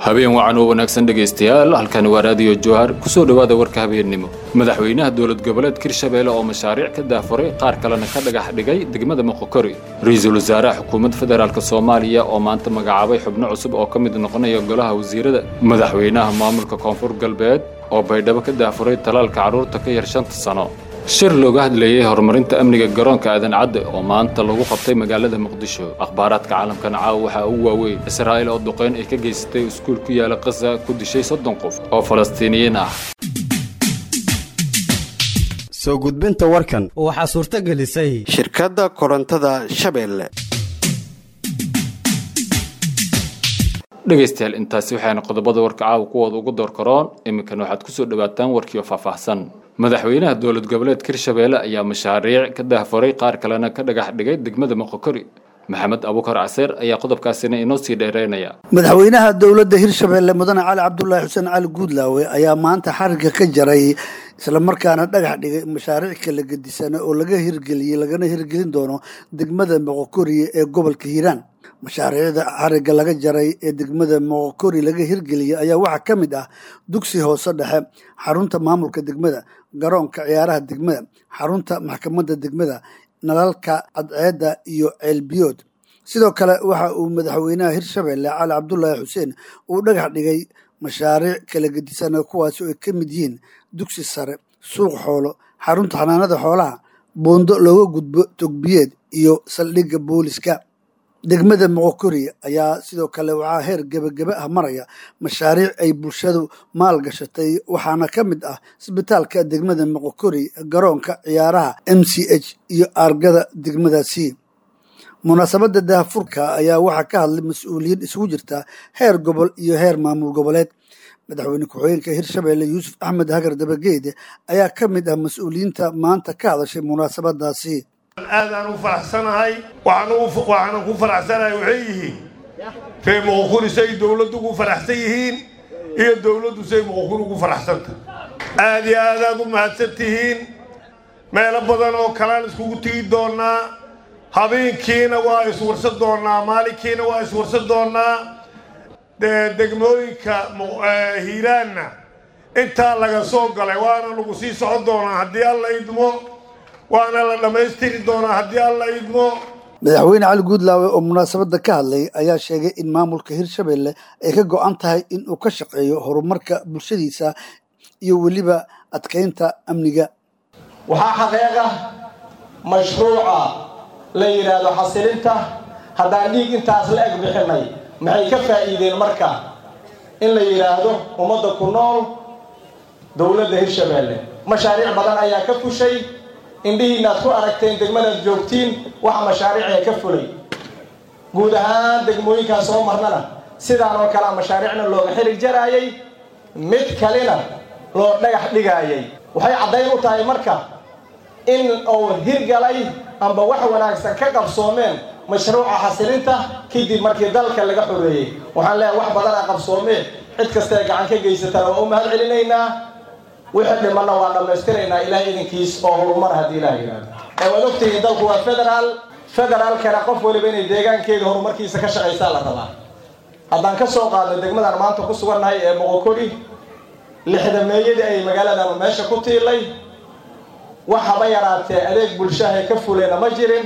habeen wacan oo wanaagsan dhegaystayaal halkani waa raadiyo jowhar kusoo dhowaada warka habeennimo madaxweynaha dowlad goboleed hirshabeelle oo mashaariic ka daafuray qaar kalena ka dhagax dhigay degmada moqokori ra-iisul wasaaraha xukuumadda federaalk soomaaliya oo maanta magacaabay xubno cusub oo ka mid noqonaya golaha wasiirada madaxweynaha maamulka koonfur galbeed oo baydhabo ka daafuray talaalka carruurta ka yar shanta sano shir looga hadlayey horumarinta amniga garoonka aadan cadde oo maanta lagu qabtay magaalada muqdisho akhbaaraadka caalamkan caawa waxaa ugu waaweyn israa'iil oo duqeyn ay ka geysatay iskuul ku yaala khaza ku dishay soddon qof oo falastiiniyiin ah soo gudbinta warkan waxaa suurto gelisay shirkadda korontada shabeelle dhegaystayaal intaasi waxayna qodobada warka caawa kuwooda ugu door karoon iminkana waxaad ku soo dhowaataan warkiioo faahfaahsan madaxweynaha dowlad goboleed hirshabeelle ayaa mashaariic ka dahfuray qaar kalena ka dhagax dhigay degmada moqokori maxamed abuukar caseer ayaa qodobkaasina inoo sii dheereynaya madaxweynaha dowladda hirshabeelle mudane cali cabdulaahi xuseen cali guudlaawe ayaa maanta xariga ka jaray islamarkaana dhagax dhigay mashaariic kala gedisana oo laga hirgeliyey lagana hirgelin doono degmada moqokori ee gobolka hiiraan mashaariicda xariga laga jaray ee degmada moqokori laga hirgeliyey ayaa waxaa ka mid ah dugsi hoose dhexe xarunta maamulka degmada garoonka ciyaaraha degmada xarunta maxkamadda degmada nalalka cadceedda iyo ceelbiyood sidoo kale waxa uu madaxweynaha hirshabeelle cali cabdulaahi xuseen uu dhagax dhigay mashaariic kala gedisana kuwaasi oo ay ka mid yihiin dugsi sare suuq xoolo xarunta xanaanada xoolaha buundo looga gudbo togbiyeed iyo saldhigga booliska degmada moqokori ayaa sidoo kale waxaa heer gebagebe ah maraya mashaariic ay bulshadu maal gashatay waxaana ka mid ah isbitaalka degmada moqokori garoonka ciyaaraha m c h iyo aargada degmadaasi munaasabadda daahfurka ayaa waxaa ka hadlay mas-uuliyiin isugu jirta heer gobol iyo heer maamul goboleed madaxweyne ku-xigeenka hirshabeelle yuusuf axmed hagar dabageede ayaa ka mid ah mas-uuliyiinta maanta ka hadashay munaasabadaasi aadaan u faraxsanahay waxaanan ku faraxsanahay waxay yihiin ree moqokuri say dowladdu ugu faraxsan yihiin iyo dowladdu say moqokuri ugu faraxsanta aad iyo aadaad u mahadsan tihiin meelo badan oo kalaan iskugu tigi doonaa habeenkiina waa iswarsan doonaa maalinkiina waa iswarsan doonaa degmooyinka hiiraanna intaa laga soo galay waana lagu sii socon doonaa haddii alla idmo waana la dhammaystiri doonaa haddii alla idmo madaxweyne cali guudlaawe oo munaasabadda ka hadlay ayaa sheegay in maamulka hirshabeelle ay ka go-an tahay in uu ka shaqeeyo horumarka bulshadiisa iyo weliba adkaynta amniga waxaa xaqiiqa mashruuca la yidhaahdo xasilinta haddaan dhiig intaas la eg bixinay maxay ka faa'iideen marka in la yidhaahdo ummadda ku nool dowladda hirshabeelle mashaariic badan ayaa ka fushay indhihiina aad ku aragteen degmadaad joogtiin waxa mashaariicee ka fulay guud ahaan degmooyinkaan soo marnana sidaan oo kalea mashaariicna looga xirig jaraayay mid kalena loo dhagax dhigaayay waxay caddayn u tahay marka in uu hirgalay amba wax wanaagsan ka qabsoomeen mashruuca xasilinta kadib markii dalka laga xoreeyey waxaan leeyahay wax badanaa qabsoomeen cid kastae gacan ka geysatana waa u mahad celinaynaa wixii dhimanna waa dhammaystiraynaa ilaah idinkiis oo horumar haddii ilaah yidhaahdo ee waad ogtihiin dalku waa federaal federaalkana qof waliba inay deegaankeeda horumarkiisa ka shaqaysaa la rabaa haddaan ka soo qaadno degmadaan maanta ku sugannahay ee moqokori lixdameeyadii ay magaaladan meesha ku tiilay wax haba yaraatee adeeg bulshahay ka fuleyna ma jirin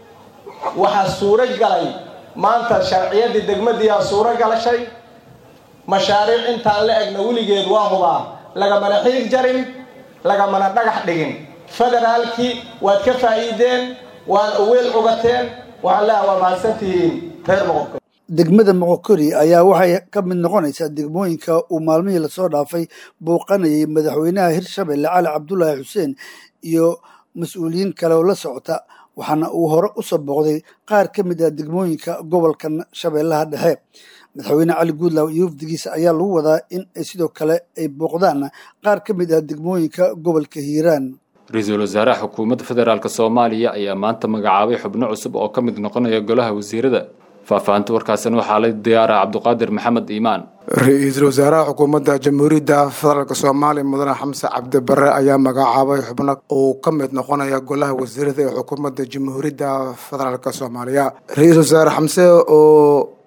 waxaa suuro galay maanta sharciyadii degmadiiaa suuro galashay mashaariic intaan la egna weligeed waa hubaa lagamana xiig jarin lagamana dhagax dhigin federaalkii waad ka faa'iideen waad weel cugateen waxaan leeha waa mahadsantihiin reer moqokori degmada moqokori ayaa waxay ka mid noqonaysaa degmooyinka uu maalmihii lasoo dhaafay bouqanayay madaxweynaha hirshabeelle cali cabdulaahi xuseen iyo mas-uuliyiin kale oo la socota waxaana uu hore usoo booqday qaar ka mid ah degmooyinka gobolka shabeellaha dhexe madaxweyne cali guudlaaw iyo wafdigiisa ayaa lagu wadaa in ay sidoo kale ay booqdaan qaar ka mid ah degmooyinka gobolka hiiraan ra-iisul wasaaraha xukuumadda federaalk soomaaliya ayaa maanta magacaabay xubno cusub oo ka mid noqonaya golaha wasiirada faahfaahinta warkaasina waxaa la diyaara cabdiqaadir maxamed iimaan ra-iisul wasaaraha xukuumadda jamhuuriyadda federaalk soomaaliya mudane xamse cabdibare ayaa magacaabay xubno uu ka mid noqonaya golaha wasiirada ee xukuumadda jamhuuriyadda federaalk soomaaliya ra-iisul wasaare xamse oo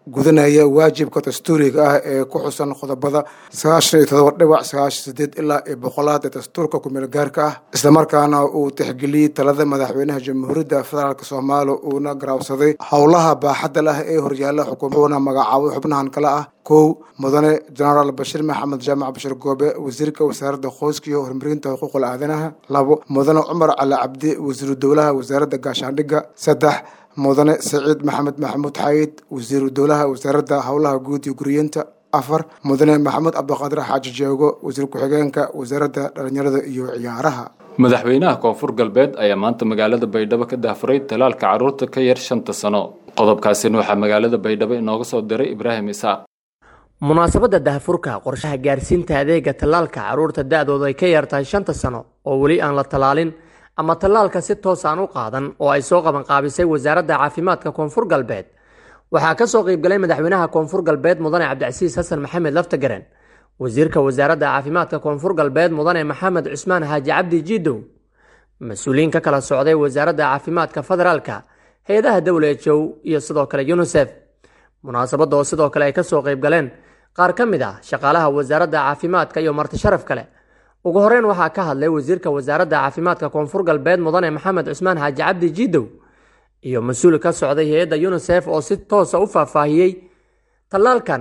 gudanaya waajibka dastuuriga ah ee ku xusan qodobada sagaashan iyo todoba dhibac sagaashan sideed ilaa iyo boqolaad ee dastuurka kumeel gaarka ah islamarkaana uu tixgeliyey talada madaxweynaha jamhuuriyadda federaalk soomaaliya uuna garaabsaday howlaha baaxadda leh ee horyaala xukuumaduuna magacaabay xubnahan kale ah kow mudane jenaraal bashiir maxamed jaamac bashir goobe wasiirka wasaaradda qoyska iyo horumarinta xuquuqul aadanaha labo mudane cumar cali cabdi wasiiru dowlaha wasaaradda gaashaandhigga saddex mudane saciid maxamed maxamuud xayid wasiiru dowlaha wasaaradda howlaha guud iyo guriyeenta afar mudane maxamed cabdiqaadir xaaji jeego wasiir ku-xigeenka wasaaradda dhalinyarada iyo ciyaaraha madaxweynaha koonfur galbeed ayaa maanta magaalada baydhabo ka daafuray talaalka carruurta ka yar shanta sano qodobkaasina waxaa magaalada baydhabo inooga soo diray ibraahim isaaq munaasabadda daahfurka qorshaha gaarsiinta adeega tallaalka carruurta da-dooda ay ka yartahay shanta sano oo weli aan la tallaalin ama tallaalka si toos aan u qaadan oo ay soo qabanqaabisay wasaaradda caafimaadka koonfur galbeed waxaa ka soo qeybgalay madaxweynaha koonfur galbeed mudane cabdicasiis xasan maxamed laftagaren wasiirka wasaaradda caafimaadka koonfur galbeed mudane maxamed cusmaan xaaji cabdi jiidow mas-uuliyiin ka kala socday wasaaradda caafimaadka federaalka hay-adaha w h o iyo sidoo kale yunisef munaasabadda oo sidoo kale ay kasoo qeybgaleen qaar ka mid ah shaqaalaha wasaaradda caafimaadka iyo marti sharaf kale ugu horeyn waxaa ka hadlay wasiirka wasaaradda caafimaadka koonfur galbeed mudane maxamed cusmaan xaaji cabdi jiidow iyo mas-uul ka socday hay-adda yunisef oo si toosa u faahfaahiyey tallaalkan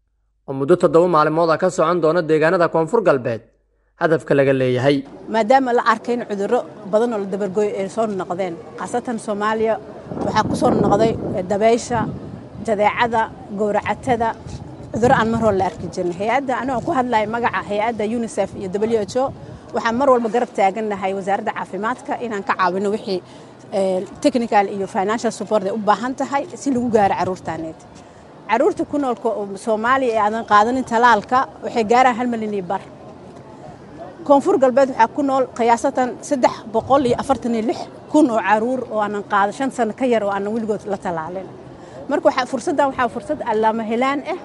oo muddo toddoba maalimood ah ka socon doona deegaanada koonfur galbeed hadafka laga leeyahay maadaama la arkay in cudurro badan oo la dabargooyo ay soo noqdeen khaasatan soomaaliya waxaa ku soo noqday dabeysha jadeecada gowracatada cudurro aan mar hore la arki jirin hay-adda anigoo ku hadlaya magaca hay-adda unisef iyo w h o waxaan mar walba garab taagannahay wasaaradda caafimaadka inaan ka caawino wixii technical iyo financial support ay u baahan tahay si lagu gaaro carruurtaaneed carruurta ku nool soomaaliya ee aadan qaadanin talaalka waxay gaaraan hal milyan iyo bar koonfur galbeed waxaa ku nool khiyaasatan saddex boqol iyo afartan iyo lix kun oo caruur oo aanan qaada shan sano ka yar oo aanan weligood la talaalin marka waxaa fursaddan waxaa fursad allaama helaan ah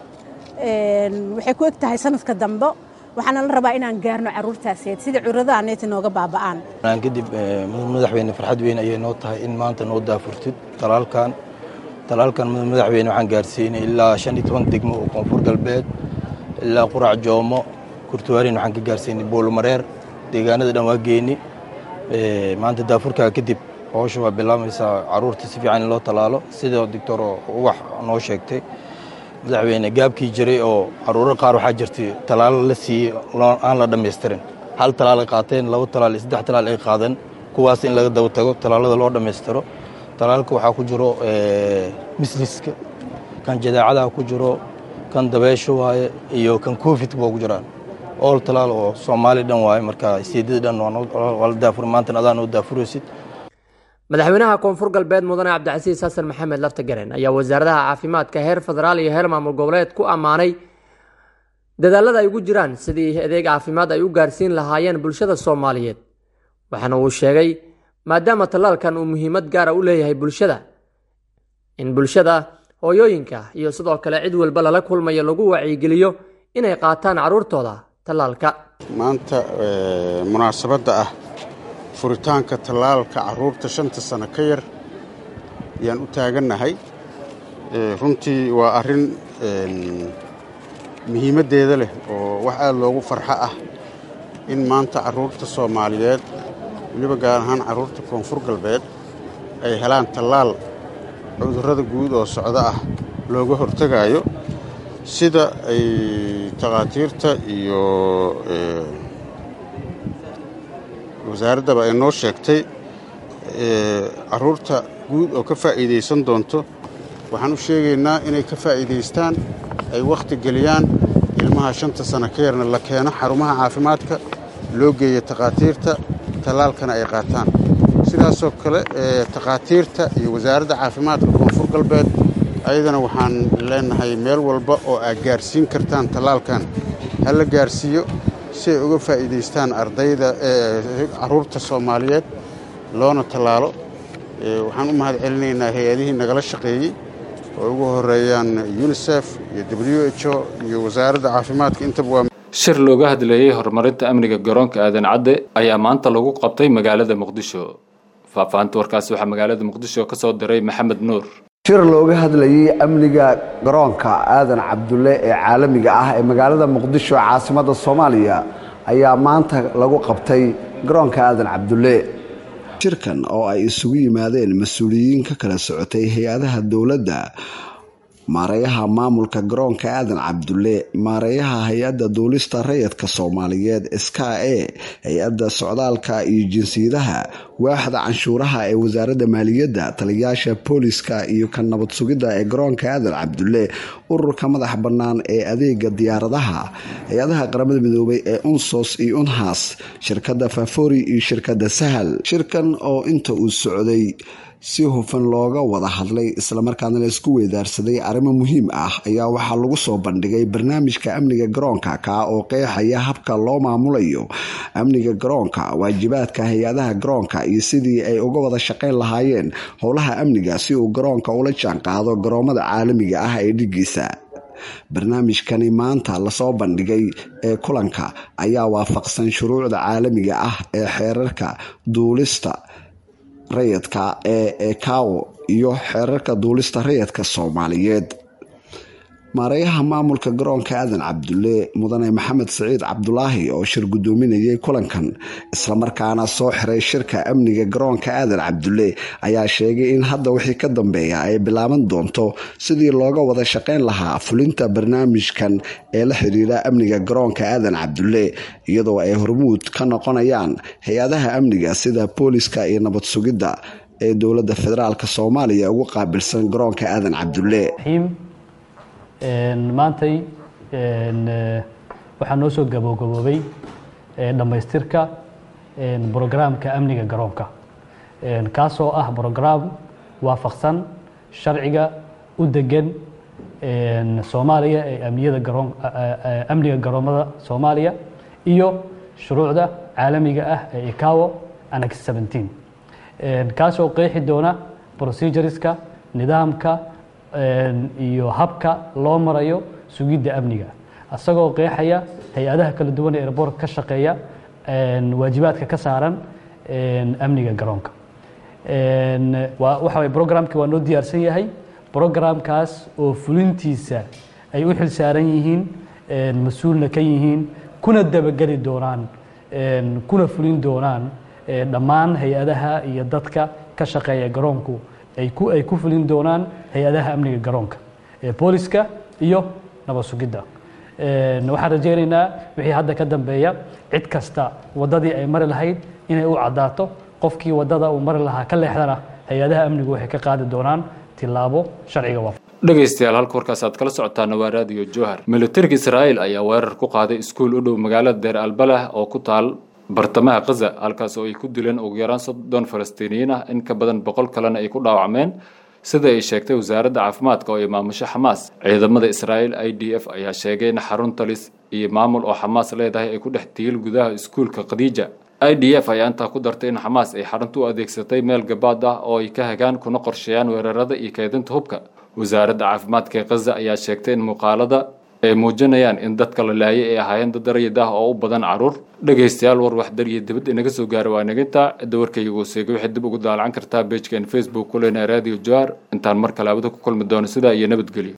waxay ku eg tahay sanadka dambe waxaana la rabaa inaan gaarno carruurtaaseed sida cudurrada neeta nooga baaba'aan kadib madaxweyne farxad weyn ayay noo tahay in maanta noo daafurtid talaalkan talaalkan madaxweyne waxaan gaarsiinay ilaa shan iyo toban degmo oo koonfur galbeed ilaa qurac joomo kurtuwaarin waxaan ka gaarsiinay boolumareer deegaanada dhan waa geeni maanta daafurkaa kadib howsha waa bilaamaysaa carruurta si fiican in loo talaalo sidoo doctor uwax noo sheegtay madaxweyne gaabkii jiray oo caruuro qaar waxaa jirtay talaalo la siiyey aan la dhammaystirin hal talaal ay qaateen laba talaal iyo saddex talaal ay qaadeen kuwaas in laga daba tago talaalada loo dhammaystiro talaalka waxaa ku jiro misliska kan jadaacadaha ku jiro kan dabeesho waaye iyo kan covid baa ku jiraan ool talaal oo soomaali dhan waaye marka siidada dhan waa la daafur maantana adaa noo daafuraysid madaxweynaha koonfur galbeed mudane cabdicasiis xasan maxamed laftagaren ayaa wasaaradaha caafimaadka heer federaal iyo heer maamul goboleed ku ammaanay dadaalada ay ugu jiraan sidii adeeg caafimaad ay u gaarsiin lahaayeen bulshada soomaaliyeed waxaana uu sheegay maadaama tallaalkan uu muhiimad gaara u leeyahay bulshada in bulshada hooyooyinka iyo sidoo kale cid walba lala kulmayo lagu wacyigeliyo inay qaataan carruurtooda tallaalka maanta munaasabadda ah furitaanka tallaalka carruurta shanta sano ka yar ayaan u taagannahay runtii waa arrin muhiimaddeeda leh oo wax aad loogu farxo ah in maanta carruurta soomaaliyeed weliba gaar ahaan carruurta koonfur galbeed ay helaan tallaal cudurrada guud oo socdo ah looga hortegaayo sida ay takhaatiirta iyo wasaaraddaba ay noo sheegtay carruurta guud oo ka faa'iidaysan doonto waxaan u sheegaynaa inay ka faa'iidaystaan ay wakhti geliyaan ilmaha shanta sano ka yarna la keeno xarumaha caafimaadka loo geeyo takhaatiirta tallaalkana ay qaataan sidaasoo kale takhaatiirta iyo wasaaradda caafimaadka koonfur galbeed ayadana waxaan leenahay meel walba oo aad gaarsiin kartaan tallaalkan ha la gaarsiiyo si ay uga faa'iidaystaan ardayda carruurta soomaaliyeed loona tallaalo waxaan u mahad celinaynaa hay-adihii nagala shaqeeyey oo ugu horeeyaan unisef iyo w h o iyo wasaaradda caafimaadka intaba waa shir looga hadleeyey horumarinta amniga garoonka aadan cadde ayaa maanta lagu qabtay magaalada muqdisho faahfaahinta warkaasi waxaa magaalada muqdisho ka soo diray maxamed nuur shir looga hadlayay amniga garoonka aadan cabdulle ee caalamiga ah ee magaalada muqdisho caasimadda soomaaliya ayaa maanta lagu qabtay garoonka aadan cabdulle shirkan oo ay isugu yimaadeen mas-uuliyiin ka kala socotay hay-adaha dowladda maareeyaha maamulka garoonka aadan cabdulle maareeyaha hay-adda duulista rayidka soomaaliyeed ska e hay-adda socdaalka iyo jinsiyadaha waaxda canshuuraha ee wasaaradda maaliyadda taliyayaasha booliska iyo ka nabad sugidda ee garoonka aadan cabdulle ururka madax bannaan ee adeega diyaaradaha hay-adaha qaramada midoobay ee unsos iyo unhas shirkadda fafori iyo shirkadda sahal shirkan oo inta uu socday si hufan looga wada hadlay islamarkaana la isku weydaarsaday arrimo muhiim ah ayaa waxaa lagu soo bandhigay barnaamijka amniga garoonka kaa oo qeexaya habka loo maamulayo amniga garoonka waajibaadka hay-adaha garoonka iyo sidii ay uga wada shaqayn lahaayeen howlaha amniga si uu garoonka ula jaanqaado garoomada caalamiga ah ee dhigiisa barnaamijkani maanta lasoo bandhigay ee kulanka ayaa waafaqsan shuruucda caalamiga ah ee xeerarka duulista rayidka ee ekawo iyo xeerarka duulista rayidka soomaaliyeed maareeyaha maamulka garoonka aadan cabdulle mudane maxamed siciid cabdulaahi oo shir gudoominayay kulankan islamarkaana soo xiray shirka amniga garoonka aadan cabdulle ayaa sheegay in hadda wixii ka dambeeya ay bilaaban doonto sidii looga wada shaqayn lahaa fulinta barnaamijkan ee la xiriira amniga garoonka aadan cabdulle iyadoo ay hormuud ka noqonayaan hay-adaha amniga sida booliska iyo nabad sugidda ee dowladda federaalk soomaaliya ugu qaabilsan garoonka aadan cabdulle maantay waxaa noo soo gaboogaboobay dhammaystirka brograamka amniga garoonka kaasoo ah brograam waafaqsan sharciga u degan soomaaliya ee amniyada garoon amniga garoomada soomaaliya iyo shuruucda caalamiga ah ee ikawo annex 17 kaasoo qeexi doona procedureska nidaamka iyo habka loo marayo sugidda amniga isagoo qeexaya hay-adaha kala duwan ee airboortka ka shaqeeya waajibaadka ka saaran amniga garoonka waxa way programkii waa noo diyaarsan yahay programkaas oo fulintiisa ay u xil saaran yihiin mas-uulna ka yihiin kuna dabageli doonaan kuna fulin doonaan dhammaan hay-adaha iyo dadka ka shaqeeya garoonku ay ku ay ku fulin doonaan hay-adaha amniga garoonka ee booliska iyo nabad sugidda waxaan rajaynaynaa wixii hadda ka dambeeya cid kasta waddadii ay mari lahayd inay u caddaato qofkii waddada uu mari lahaa ka leexdana hay-adaha amnigu waxay ka qaadi doonaan tilaabo sharciga waaf dhegaystayaal halka warkaas aad kala socotaana waa raadiyo jowhar militariga israa'iil ayaa weerar ku qaaday iskuul u dhow magaalada deer albalah oo ku taal bartamaha khaza halkaas oo ay ku dileen ugu yaraan soddon falastiiniyiin ah in ka badan boqol kalena ay ku dhaawacmeen sida ay sheegtay wasaaradda caafimaadka oo ay maamusho xamaas ciidamada israa'iil i d f ayaa sheegay in xarun talis iyo maamul oo xamaas leedahay ay ku dhex tiil gudaha iskuulka khadiija i d f ayaa intaa ku dartay in xamaas ay xarunta u adeegsatay meel gabaad ah oo ay ka hagaan kuna qorsheeyaan weerarada iyo kaydinta hubka wasaaradda caafimaadka ee khaza ayaa sheegtay in muuqaalada ay muujinayaan in dadka la laayay ay ahaayeen dad rayid ah oo u badan carruur dhegaystayaal war waxdar iyo dibadda inaga soo gaara waa naginta cidda warkayga gooseegay waxaad dib ugu daalacan kartaa beejkeen facebook ku leenahay radio johar intaan mar kale abada ku kulmi doono sidaa iyo nabadgelyo